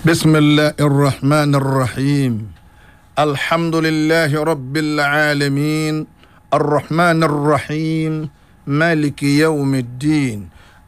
بسم الله الرحمن الرحيم الحمد لله رب العالمين الرحمن الرحيم مالك يوم الدين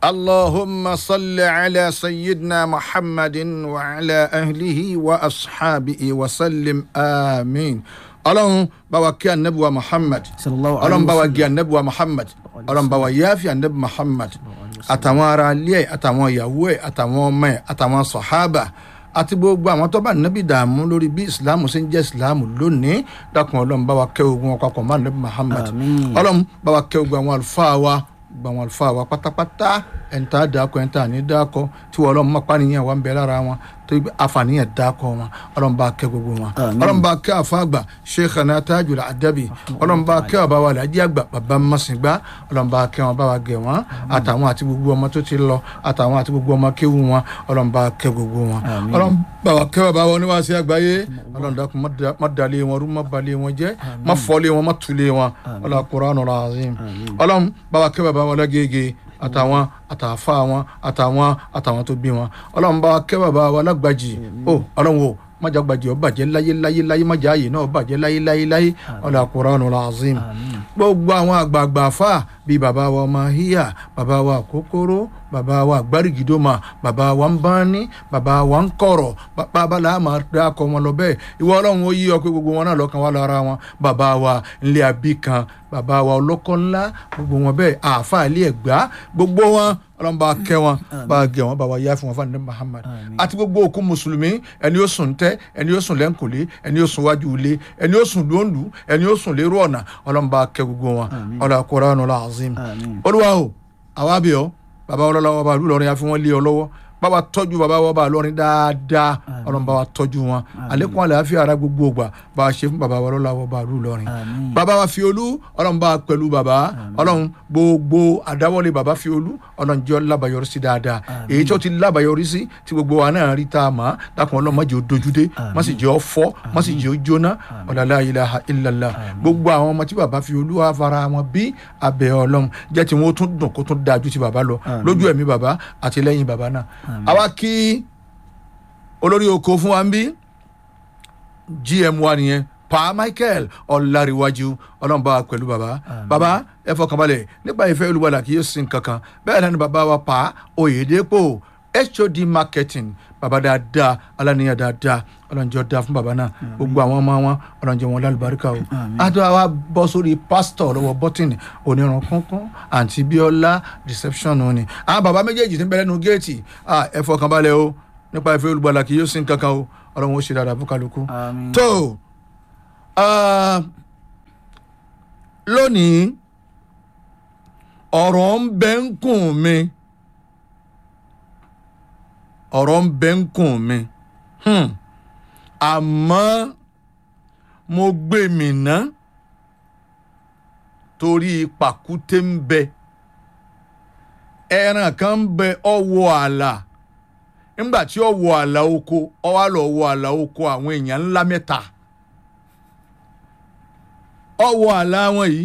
اللهم صل على سيدنا محمد وعلى أهله وأصحابه وسلم آمين ọlọ́run bá wa kí anabi wa muhammad sallallahu alayhi ọlọ́run bá wa wa gé anabi wa muhammad ọlọ́run bá wa yáfi anabi muhammad àtàwọn ará ilé ẹ̀ àtàwọn ìyàwó ẹ̀ àtàwọn ọmọ ẹ̀ àtàwọn sọ̀hábà àti gbogbo àwọn tó bá anabi dààmú lórí bí islam ṣe ń jẹ́ islam lónìí dákun ọlọ́run bá wa kẹ́ ogun wọn papọ̀ mọ́ anabi muhammad Àmín. ọlọ́run bá wa kẹ́ ogun àwọn àlùfáà wa gbogbo àwọn àlùfáà wa pátápátá ẹ̀ńtà dàkọ ẹ̀ńtà ní dàkọ tí wọ́n ọlọ́run mọ́pá nìyẹn wà ń bẹ lára wọn tó yẹ àfàníyàn dàkọ wọn ọlọ́run bá kẹ́ gbogbo wọn Àmín. ọlọ́run bá kẹ́ àfàgbà sheikhana tajul adabi ọlọ́run bá kẹ́ ọba wa làjí àgbà bàbá masìngbà ọlọ́run bá kẹ́ wọn bá wa gẹ̀ wọn àtàwọn àti gbogbo ọmọ tó ti lọ àtàwọn àti gbogbo ọmọ kéwù wọn ọlọ́run bá kẹ́ gbogbo wọn Àmín. ọlọ́run bá wa kẹ́ bàbá wọn níwáṣẹ́ àgbáyé ọlọ́run dákun má da- má dalẹ̀ wọn rú má balẹ̀ wọn jẹ́ má fọ́lẹ̀ wọn má tulẹ̀ wọn ọlọ́run Qur'anul azim ọlọ́run bá wa kẹ́ bàbá wọn lágége àtàwọn àtàfà wọn àtàwọn àtàwọn tó bí wọn ọlọ́run bá wa kẹ́ bàbá wa lágbàjì ó ọlọ́run o májà gbàjì ọ bàjẹ́ láyé láyé láyé májà ààyè náà bàjẹ́ láyé láyé láyé ọlọ́run Qur'anul azim gbogbo àwọn àgbààgbà fà bíi bàbá wa ọmọ híyà bàbá wa kókóró bàbá wa gbárìgìdòmà bàbá wa ń bání bàbá wa ń kọ̀rọ̀ bàbá la máa dá akọ wọn lọ bẹ́ẹ̀ ìwọ ọlọ́run ó yí ọ pé gbogbo wọn náà lọ́kàn wá lára wọn bàbá wa ńlẹ̀ àbí kan bàbá wa ọlọ́kọ́ ńlá gbogbo wọn bẹ́ẹ̀ àáfà ilé ẹ̀gbá gbogbo wọn ọlọ́run bá kẹ́ wọn bá gẹ̀ wọn bá wa yá fún wọn fún àdé Muhammad àti gbogbo òkú mùsùlùmí ẹni ó sùn tẹ́ ẹni ó sùn lẹ́ńkùlé ẹni ó sùn wájú ilé ẹni ó sùn lóńdù ẹni ó sùn lérò ọ̀nà ọlọ́run bá kẹ́ gbogbo wọn ọlọ́run Qur'anul azim Àmín. olúwa o àwa bẹ̀ ọ́ bàbá wọn lọ́wọ́ bàbá lọ́rin ya fi wọ́n lé ọ lọ́wọ́ bàbá tọ́jú bàbá wọn bá lọ́rin dáadáa ọlọ́run bá wa tọ́jú wọn àlékún àlàáfíà ara gbogbo ògbà bá a ṣe fún bàbá wọn lọ́wọ́ bá lù lọ́rin Àmín. bàbá wa fi olú ọlọ́run bá a pẹ̀lú bàbá ọlọ́run gbogbo àdáwọ́lé bàbá fi olú ọlọ́run jẹ́ lábàyọrí sí dáadáa èyí tó ti lábàyọrí sí tí gbogbo wa náà rí tá a mọ̀ dákun ọlọ́run má jẹ́ ó dojúdé má sì jẹ́ ó fọ́ má sì jẹ́ ó jóná ọ̀làlá ilaha illallah gbogbo àwọn ọmọ tí bàbá fi olú wa fara wọn bí abẹ́ ọlọ́run jẹ́ tí wọ́n tún dùn kó tún dáa ju ti bàbá lọ lójú ẹ̀mí bàbá àti lẹ́yìn bàbá náà àwa kí olórí oko fún wa ń bí gm wa nìyẹn pa michael ọ̀làríwájú ọlọ́run bá wa pẹ̀lú bàbá bàbá ẹ fọkànbalẹ̀ nípa ìfẹ́ olúbalà kì í sin kankan bẹ́ẹ̀ náà ni bàbá wa pa oyèdèpò hod marketing bàbá dáadáa aláníyàn dáadáa ọlọ́njọ́ dáa fún bàbá náà gbogbo àwọn ọmọ wọn ọlọ́njọ́ wọn lálùbáríkà o àti àwa bọ́ sórí pásítọ̀ lọ́wọ́ bọ́tìnì onírun kúnkún àǹtí bíọ́lá reception ni àwọn bàbá méjèèjì ti ń bẹ lẹ́nu géètì ah, ẹ fọkànbalẹ̀ o nípa ìfẹ́ olúbalà kì í sin kankan o ọlọ́run ó ṣe dáadáa fún kálukú Àmín. tó ah, lónìí ọ̀rọ̀ ń bẹ ń kùn mi ọ̀rọ̀ ń bẹ ń kùn mi Hmm. àmọ́ mo gbé mi ná torí pàkúté ń bẹ ẹran kan ń bẹ ọwọ́ àlà nígbà tí ọwọ́ àlà oko ọwọ́ àlọ́ ọwọ́ àlà oko àwọn èèyàn ńlá mẹ́ta ọwọ́ àlà wọn yìí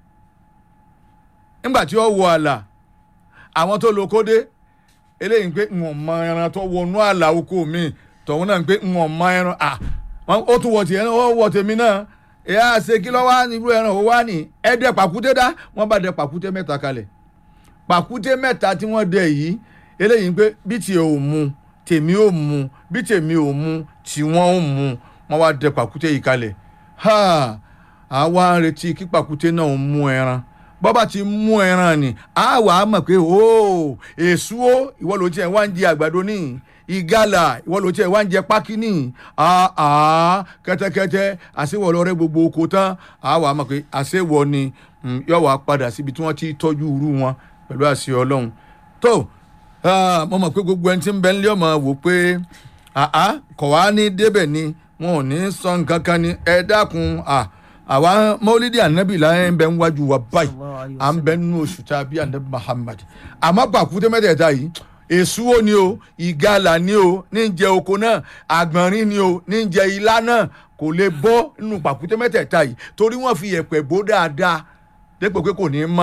nígbà tí ọwọ́ àlà àwọn tó lo kódé eléyìí ń pé ń wọ̀n mọ ẹran tó wọnú àlà oko mi tọ̀hún náà ń pé ń wọ̀n mọ ẹran à wọ́n- ó tún wọ̀ tiẹ̀ náà ó wọ̀ tèmi náà ìyá àṣẹ kí lọ́wọ́ á ní irú ẹran ò wá ní ẹ̀ẹ́dẹ̀ pàkúté dá wọ́n bá dẹ pàkúté mẹ́ta kalẹ̀ pàkúté mẹ́ta tí wọ́n dẹ yìí eléyìí ń pé bí tiẹ̀ ò mu tèmi ò mu bí tèmi ò mu tí wọ́n ò mu wọ́n wá dẹ pàkúté yìí kalẹ̀ ha àwa ń retí kí pàkúté náà mú ẹran bọ́bá ti mú ẹran ni a wà á mọ̀ pé o èso o ìwọ ló tiẹ̀ wá ń jẹ àgbàdo ní ìgalà ìwọ ló tiẹ̀ wá ń jẹ pákí ní àá kẹ́tẹ́kẹ́tẹ́ àṣewọ̀ lọ́rẹ́ gbogbo oko tán a wà á mọ̀ pé àṣewọ̀ ni mm, yóò wá padà síbi tí wọ́n ti tọ́jú irú wọn pẹ̀lú àṣẹ ọlọ́run tó ah, mo mọ̀ pé gbogbo ẹni tí ń bẹ nílé ọmọ wò pé àá kọ̀ wá ní débẹ̀ ni wọn ò ní sọ nǹkan kan ni ẹ dákun à àwa mọ́lídìí ànábì láyé ń bẹ ń wájú wa báyìí Sallallahu alayhi wa à ń bẹ nínú oṣù tá a bí ànábì Muhammad àmọ́ pàkúté mẹ́tẹ̀ẹ̀ta yìí èsúwó ni o ìgalà ni o ní jẹ oko náà àgbọ̀nrín ni o ní jẹ ilá náà kò lè bọ́ nínú pàkúté mẹ́tẹ̀ẹ̀ta yìí torí wọ́n fi yẹ̀pẹ̀ bó dáadáa dépò pé kò ní í mọ̀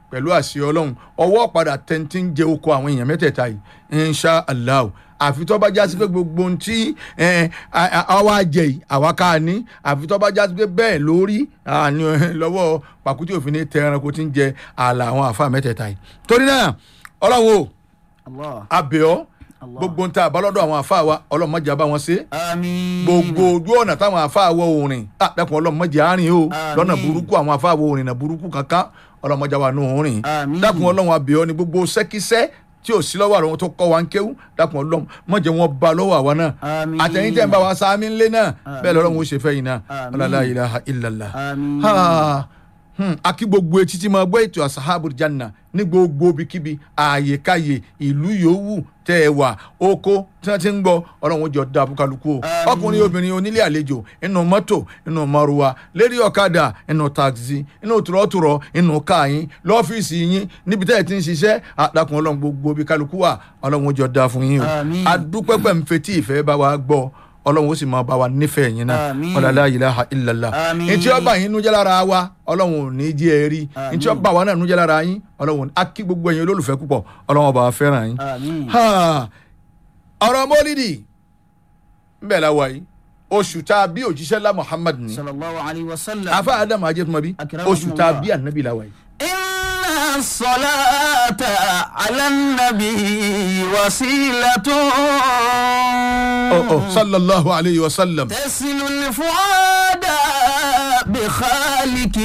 pẹ̀lú àṣẹ ọlọ́run ọwọ́ padà tẹ́ntì ń jẹ oko àwọn èèyàn mẹ́tẹ̀ẹ̀ta yìí insha allah àfi tó bá jásí pé gbogbo ohun tí ẹ, a- a- àwa jẹ yìí àwa ká ní àfi tó bá jásí pé bẹ́ẹ̀ lórí àní lọ́wọ́ pàkútí òfin ní tẹ ẹranko tí ń jẹ ààlà àwọn àfa mẹ́tẹ̀ẹ̀ta yìí torí náà ọlọ́run o Allah. abẹ́ọ́ Allah. gbogbo ń ta àbálọ́dọ̀ àwọn àfa wa ọlọ́run má jẹ́ bá wọn ṣe Àmín. gbogbo ojú ọ̀nà táwọn afáwọ̀ orin àdàkùn ọlọ́mọdé àárín o Àmín. lọ́nà burúkú àwọn afáwọ̀ orin náà burúkú kankan ọlọ́mọdé wa nù orin Àmín. dàkùn ọlọ́run abẹ́ọ́ ni gbogbo sẹ́kísẹ́ tí ò sí lọ́wọ́ àwọn tó kọ́ wa ń kéwú dàkùn ọlọ́run mọ̀jẹ̀ wọn ba lọ́wọ́ àwa náà Àmín. àtẹ̀yìn tẹ̀ ń bá wa sáámi ńlẹ̀ náà bẹ́ẹ̀ lọ́run ó ṣe fẹ́ yìí náà Àmín. ọlọ́lá ilaha illallah Àmín. Ha, hmm, akí gbogbo etí tí máa gbọ́ ètò asahabu janna ní gbogbo ibikíbi ààyèkáyè ìlú yòówù tẹ́ ẹ wà oko tí wọ́n ti ń gbọ́ ọlọ́run ó jọ da abúkálukú o Àmín. ọkùnrin obìnrin onílé àlejò inú mọ́tò inú maruwa lérí ọ̀kadà inú taxi inú tùrọ̀tùrọ̀ inú káyín lọ́fíìsì yín níbi tẹ́ ẹ ti ń ṣiṣẹ́ àdàkùn ọlọ́run gbogbo ibikálukú wà ọlọ́run ó jọ da fún yín o Àmín. adúpẹ́pẹ́ ń fetí ìfẹ́ bá wa gbọ́ ọlọ́run ó sì máa bá wa nífẹ̀ẹ́ yín náà Àmín. ọ̀làlá ilaha illallah Àmín. ntí ọba yín nújẹ́ lára wa ọlọ́run ò ní jẹ́ ẹ rí Àmín. ntí ọba wa náà nújẹ́ lára yín ọlọ́run ò ní- á kí gbogbo ẹ̀yin olólùfẹ́ púpọ̀ ọlọ́run ọba wa fẹ́ràn yín. Àmín. Ha! ọ̀rọ̀ mọ́lídì ńbẹ̀ la wà yìí oṣù tá a bí òjíṣẹ́ lá Muhammad ni Sallallahu alayhi wa sallam. afa adam ajẹ́tùmọ̀bí Akramakumullah. oṣù tá a bí ànábì la wà yìí. إن الصلاة على النبي وسيلة Oh, oh, sallallahu alayhi wa sallam. تسل الفؤاد بخالق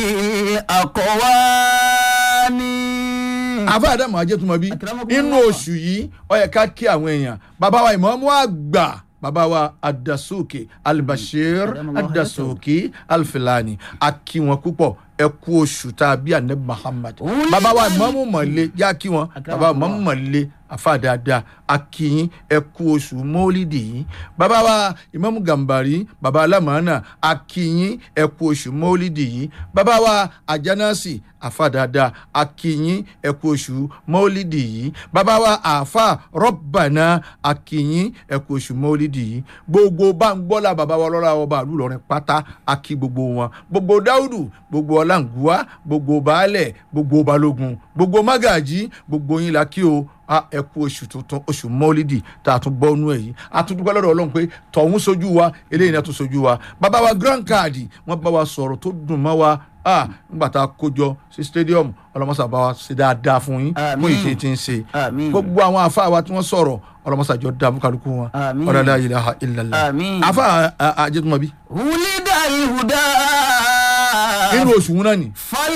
الأقوان afa adam ajẹ́tùmọ̀bí Akramakumullah. inú oṣù yìí ó yẹ ká kí àwọn èèyàn bàbá wa ìmọ̀ọ́mú àgbà bàbá wa adasuki albashir Adamallahu adasuki alfilani a kí wọn púpọ̀ ẹ kú oṣù tá a bí anabi muhammad Wúlí bàbá wa báyìí. ìmọ̀ọ́mú mọ̀lẹ́ yá kí wọn bàbá wa ìmọ̀ọ́mú mọ̀lẹ́ afa dáadáa a kí yín ẹ kú oṣù mọ́lídì yìí bàbá wa ìmọ̀ọ́mú gàmbàrí bàbá alámàánà a kí yín ẹ kú oṣù mọ́lídì yìí bàbá wa àjánásì àfa dáadáa a kí yín ẹ kú oṣù mọ́lídì yìí bàbá wa àfa rọ́bànà a kí yín ẹ kú oṣù mọ́lídì yìí gbogbo báńgbọ́lá bàbá wa lọ́la ọba àlù lọ́rin pátá a kí gbogbo wọn gbogbo dáúdù gbogbo ọláǹgùwá gbogbo baálẹ̀ gbogbo balógun gbogbo mágàjí gbogbo yín la kí o a ẹ kú oṣù tuntun oṣù mọ́lídì tá a tún bọ́nú ẹ̀ yìí a tún dúpẹ́ lọ́dọ̀ ọlọ́run pé tọ̀hún sojú wa eléyìí náà tún sojú wa bàbá wa grand card wọ́n bá wa sọ̀rọ̀ tó dùn mọ́ wa ah nígbà tá a kójọ sí stadium ọlọmọsà bá wa ṣe dáadáa fún yín Àmín. fún ìṣe tí ń ṣe Àmín. gbogbo àwọn afa wa tí wọ́n sọ̀rọ̀ ọlọmọsà jọ dáa fún kálukú wọn Àmín. ọlọlá ilaha illallah Àmín. afa àjẹtùmọ̀bí ولد الهدى nínú oṣù wọn náà ni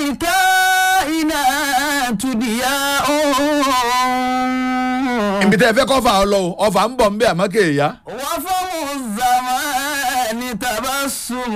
فالكائنات ضياء ibi tẹ́ ẹ fẹ́ kọ́fà ọ lọ o, ọfà ń bọ̀ ń bẹ́ àmọ́ kéèyà وفم الزمان تبسم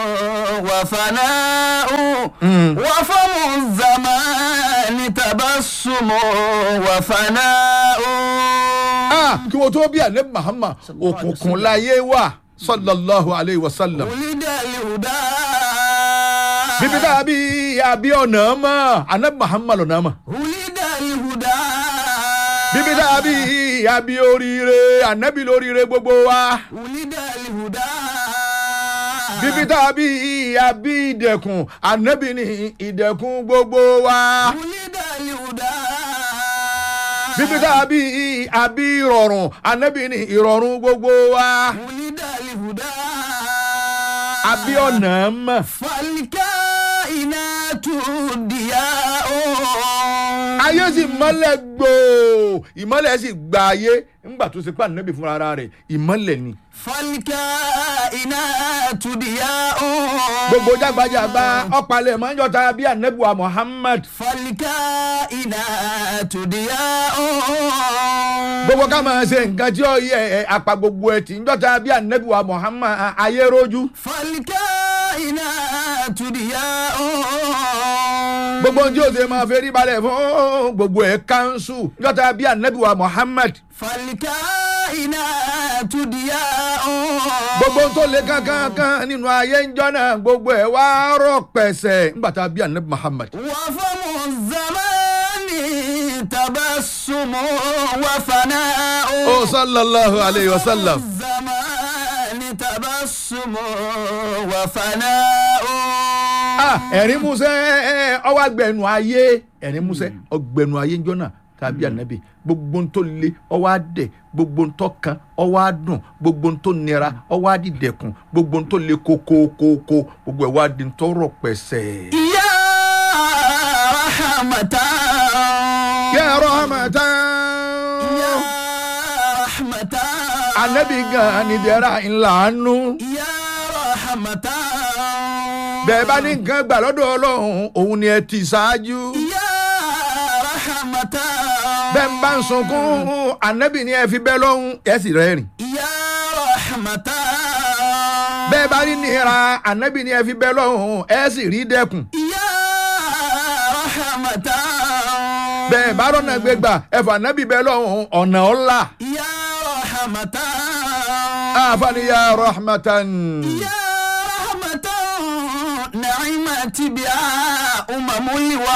وفناء وفم الزمان تبسم وفناء ah kí wọ́n tó bí anabi Muhammad òkùnkùn láyé wà sallallahu alayhi wa sallam ولد الهدى bíbí tá a bí àbí ọ̀nà mọ́ anabi Muhammad ọ̀nà mọ́ ولد الهدى bíbí tá a bí àbí oríire anabi lóríire gbogbo wa ولد الهدى bíbí tá a bí àbí ìdẹ̀kùn anabi ní ìdẹ̀kùn gbogbo wa ولد الهدى bíbí tá a bí àbí ìrọ̀rùn anabi ní ìrọ̀rùn gbogbo wa ولد الهدى àbí ọ̀nà mọ́. فالكائنات ضياء ayé sì mọ́lẹ̀ gbòò ìmọ́lẹ̀ sì gba ayé ńgbà tó ṣe pé ànábì fúnra ara rẹ̀ ìmọ́lẹ̀ ni. فالكائنات ضياء gbogbo jágbajàgba ọ̀pàlẹ̀ máa ń yọta bí ànábì wa Muhammad. فالكائنات ضياء gbogbo ká máa ṣe nǹkan tí ó yẹ ẹ, apá gbogbo ẹ̀ tí ń yọta bí ànábì wa Muhammad a- ayé rojú. فالكائنات ضياء gbogbo ohun tí ó ṣe máa fẹ́ rí balẹ̀ fún gbogbo ẹ̀ kánṣu yọta bí ànábì wa Muhammad. فالكائنات ضياء gbogbo ohun tó le kankan nínú ayé ń jọ́ náà gbogbo ẹ̀ wá rọ̀ pẹ̀sẹ̀ ńgbà tá a bí ànábì Muhammad. وفم الزمان تبسم وفناء ó sallallahu alayhi wa sallam. الزمان تبسم وفناء Ah, ẹ̀rín músẹ́ ọwọ́ agbẹ̀nu ayé ẹ̀rín músẹ́ ọgbẹ̀nu ayé njọ́ náà tàbí ànábì gbogbo ń tó le ọwọ́ adẹ̀ gbogbo ń tó kan ọwọ́ adùn gbogbo ń tó nira ọwọ́ adìdẹ̀kùn gbogbo ń tó le kókókókó gbogbo ẹ̀ wá di ń tọrọ pẹ̀sẹ̀. يا رحمة ya rahmatan يا رحمة ànábì gan ni dẹ́ra ńlá nù. يا رحمة bẹ́ẹ̀ bá ní nǹkan gbà lọ́dọ̀ ọlọ́run òun ni ẹ ti ṣáájú. يا رحمة bẹ́ẹ̀ ń bá ń sunkún ànábì ni ẹ fi bẹ́ lọ́hùn ẹ sì rẹ́rìn. يا رحمة bẹ́ẹ̀ bá rí nira ànábì ni ẹ fi bẹ́ lọ́hùn ẹ sì rí dẹ́kun. يا رحمة bẹ́ẹ̀ bá rọ́nà gbégbà ẹ fà ànábì bẹ́ lọ́hùn ọ̀nà ọ̀la. يا رحمة àfààní ya rahmatan. يا رحمة نعمت بها أمم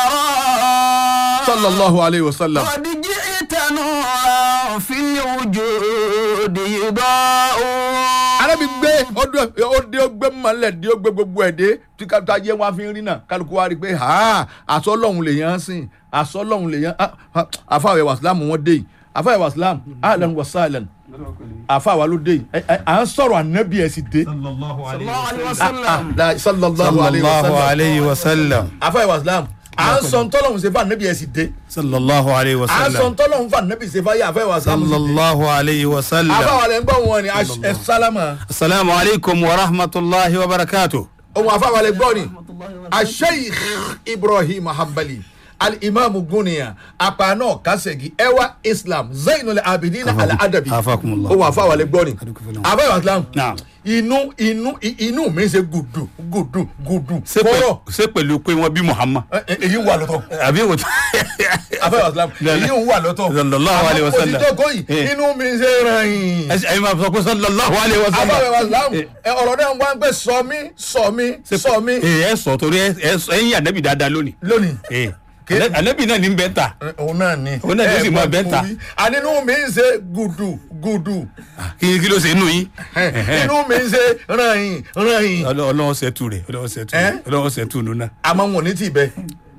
الورى sallallahu alayhi wa sallam. قد جئت نورا في الوجود يضاء ànábì gbé ọdún ọdẹ ọgbẹ mọlẹ dé ọgbẹ gbogbo ẹ dé tí kápẹ́tà yẹ wọn fi ń rí náà kálukú wa rí i pé ha àṣọ lọ́hùn lè yàn án sìn àṣọ lọ́hùn lè yàn án àfàwẹ̀ wàsílámù wọn dé yìí àfàwẹ̀ wàsílámù ahlan wa sahlan àfàwà ló dé yìí ẹ- ẹ- à ń sọ̀rọ̀ ànábì ẹ̀ sì dé. sallallahu صلى alayhi الله عليه Ah, وسلم la- sallallahu alayhi wa sallallahu sallam alayhi wa sallam àfàwẹ̀ wàsílámù à ń sọ ntọ́lọ́hùn ṣe fún ànábì ẹ̀ sì dé sallallahu alayhi wa à ń sọ sallam ntọ́lọ́hùn fún ànábì ṣe fún ayé àfàwẹ̀ wàsílámù sì dé. sallallahu alayhi wa sallam àfàwà lẹ́ ń gbọ́ wọn ni ẹ sálámà asalaamu alaykum wa rahmatulahi wa barakatuh. ohun àfàwà lẹ́ gbọ́ ni. asheikh ibrahim hanbali alimami guniya apana kasegi ewa islam zainul abidin aladabi afakumullah. ó wà fáwọn alẹ gbọ́ ni Adúpẹ́ àbáyọ islam Naam. inú inú i- inú mi ṣe gùdù gùdù gùdù ṣé pẹ̀- kọ́rọ̀ ṣé pẹ̀lú pé wọ́n bí muhammad. ẹ- ẹ- èyí ń wà lọ́tọ̀ àbí wò. àbáyọ islam èyí ń wà lọ́tọ̀ Sallallahu alayhi wa sallam. òtítọ́ kọ́yì Eh. inú mi ṣe ràn yín ẹ̀yin máa sọ pé sallallahu alayhi wa sallam. àbáyọ islam Eh, ẹ, ọ̀rọ̀ náà wá ń pẹ́ sọ mí sọ mí sọ mí ẹ ẹ sọ torí ẹ ẹ sọ ẹyin anabi dáadáa lónìí. lónìí. ẹ anabi náà ní bẹ́ẹ̀ ta òun náà ni Òun náà ló sì mọ bẹ́ńtà. ànínú mi ń ṣe gùdù gùdù kí kí ló ṣe inú yín. inú mi ń ṣe ràn-yìn ràn-yìn ọlọ́wọ́ ṣètù rẹ̀ ọlọ́wọ́ ṣètù Eh? rẹ̀ ọlọ́wọ́ ṣètù nù náà. àmọ́ wọn ò ní tì bẹ́ẹ̀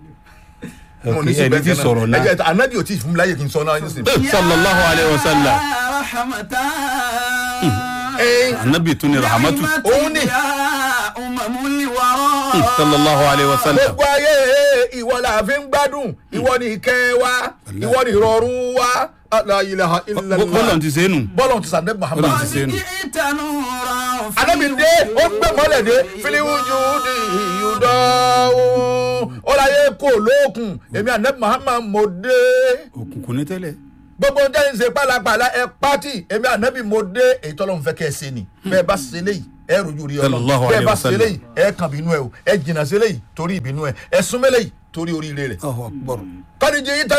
wọn ò ní tì ẹni bẹ́ẹ̀ tí sọ̀rọ̀ náà. ẹ̀jẹ̀ anabi ò tí ì fún mi láyè kí n sọ náà nísìnyí. sallallahu alayhi wa sallam. يا رحمة Ẹ, anabi tún ni rahamatu. نعمت Òun ni. بها أمم الورى sallallahu alayhi wa sallam. gbogbo ayé ìwọ la fi ń gbádùn ìwọ ni ìkẹ́ wa ìwọ ni ìrọ̀rùn wa la ilaha illallah bọ́lọ̀ ti ṣe é nù. bọ́lọ̀ ti sàdé muhammad. Bọ́lọ̀ ti ṣe é nù. جئت نورا في anabi dé ó gbé mọ́lẹ̀ dé filiwuju di ìyúdọ́ ó láyé kó lókun èmi anabi muhammad mo dé òkùnkùn ní tẹ́lẹ̀. gbogbo jẹ́ ń ṣe pálapàla ẹ pátì èmi anabi mo dé èyí tọ́lọ́run fẹ́ kẹ́ ẹ ṣe ni bẹ́ẹ̀ bá ṣe léyìí ẹ rojú rí ọlọ́run Sallallahu bẹ́ẹ̀ alayhi bá wa ṣe sallam. léyìí ẹ kàn bínú ẹ o ẹ jìnnà sí léyìí torí ìbínú ẹ ẹ súnmọ́ léyìí torí oríire rẹ̀ Allahu akbar. kọ́ni jẹ́ yín